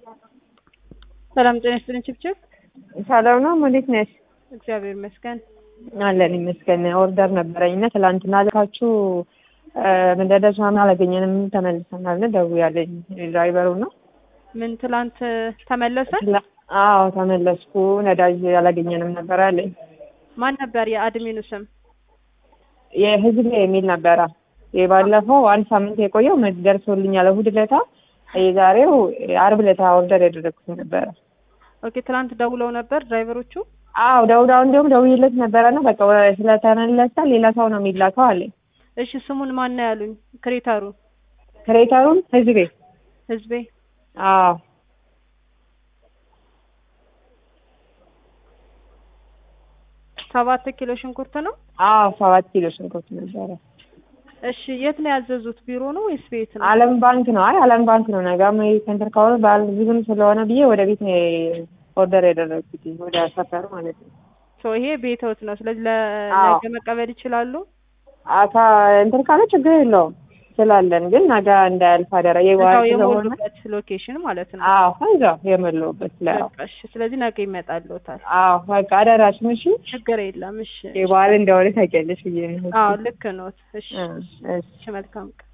ሰላም ጤና ይስጥልኝ ችብችብ። ሰላም ነው። እንዴት ነሽ? እግዚአብሔር ይመስገን። አለን ይመስገን። ኦርደር ነበረኝ እና ትላንትና ልካችሁ ምንደደርሷን አላገኘንም ተመልሰናል። ደውያለኝ ድራይቨሩ ነው። ምን ትላንት ተመለሰ? አዎ ተመለስኩ። ነዳጅ አላገኘንም ነበር አለኝ። ማን ነበር የአድሚኑ ስም? የህዝብ የሚል ነበረ። የባለፈው አንድ ሳምንት የቆየው ደርሶልኛል እሑድ ዕለታ። የዛሬው አርብ ዕለታ ኦርደር ያደረግኩት ነበረ። ኦኬ ትላንት ደውለው ነበር ድራይቨሮቹ? አዎ ደውዳው እንዲሁም ደውዬለት ነበረ ነው በቃ ስለተመለሰ ሌላ ሰው ነው የሚላከው አለኝ። እሺ ስሙን ማን ነው ያሉኝ? ክሬተሩ ክሬተሩን ህዝቤ ህዝቤ አዎ ሰባት ኪሎ ሽንኩርት ነው። አዎ ሰባት ኪሎ ሽንኩርት ነበረ። እሺ የት ነው ያዘዙት? ቢሮ ነው ወይስ ቤት ነው? አለም ባንክ ነው። አይ አለም ባንክ ነው። ነገም ሴንተር ከሆነ ባል ዝግም ስለሆነ ብዬ ወደ ቤት ነው ኦርደር ያደረግኩት ወደ ሰፈር ማለት ነው። ሶ ይሄ ቤተውት ነው። ስለዚህ ለነገ መቀበል ይችላሉ። አካ እንትን ካለ ችግር የለውም ስላለን፣ ግን ነገ እንዳያልፍ አደራ የዋል እዛው ስለሆነ የሞሉበት ሎኬሽን ማለት ነው። አዎ እዛው የሞላሁበት ላይ በቃ እሺ። ስለዚህ ነገ ይመጣልዎታል። አዎ በቃ አደራሽን። እሺ ችግር የለም። እሺ የበዓል እንደሆነ ታውቂያለሽ ብዬ ነው። አዎ ልክ ኖት። እሺ እሺ እሺ መልካም ቀን